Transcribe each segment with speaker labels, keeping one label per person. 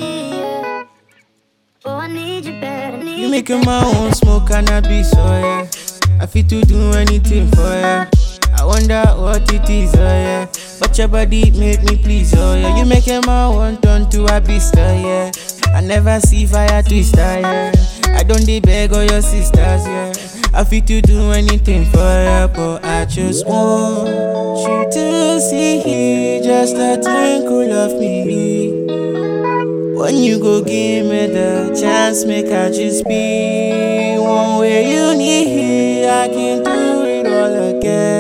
Speaker 1: me. Yeah. Oh, I need you better. Need
Speaker 2: You make my own smoke cannabis, oh yeah. I fit to do anything for ya. I wonder what it is, oh yeah. But your body make me please, oh yeah. You make my one turn to a beast, oh yeah. I never see fire twister, yeah. I don't dey beg all your sisters, yeah. I fit to do anything for ya, but I just want you to see just a twinkle of me. When you go give me the chance, make I just be one way you need. I can do it all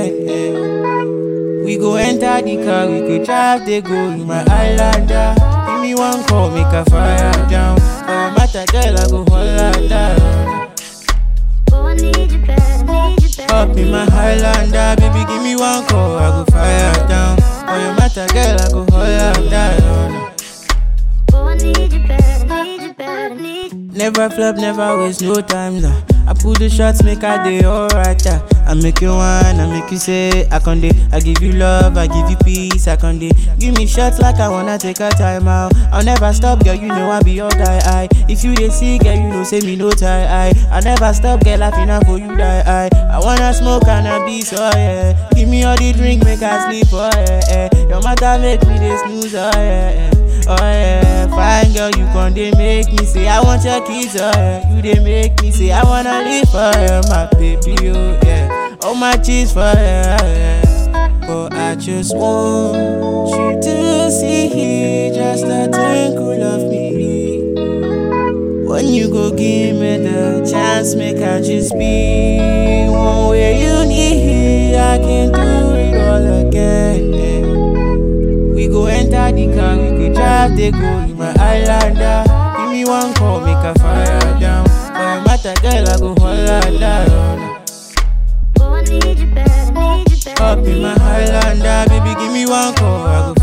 Speaker 2: again. We go enter the car, we could drive, they go in my Islander. Give me one call, make a fire down. For your matter, girl, I go hold down.
Speaker 1: Oh, I need you better. Need you better.
Speaker 2: Up in my Highlander, baby, give me one call, I go fire down. For your matter, girl, I go hold down.
Speaker 1: Oh, I need you better. Need you better. Need you
Speaker 2: Never flop, never waste no time. Nah. I pull the shots, make a day alright. Yeah. I make you one, I make you say I can day. I give you love, I give you peace, I can day. Give me shots like I wanna take a time out. I'll never stop, girl. You know I be your guy. I if you dey see, girl, you know say me no tie. I I never stop, girl. I finna for you die. I I wanna smoke cannabis, oh yeah. Give me all the drink, make I sleep, oh yeah. yeah. Your matter make me dey snooze, oh yeah. yeah. Oh yeah, fine girl, you con dey make me say I want your kids, oh yeah. You dey make me say I wanna live for you, my baby, oh yeah. All my cheese for you, yeah. But I just want you to see just a twinkle of me. When you go give me the chance, make I just be one way you need. I can do it all again. yeah. We go enter the car, we could drive, they go in my Islander. Give me one call, make a fire down. For your matter, girl, I go hold down.
Speaker 1: Oh, I need you better. Need you better.
Speaker 2: Up in my Highlander, baby, give me one call, I go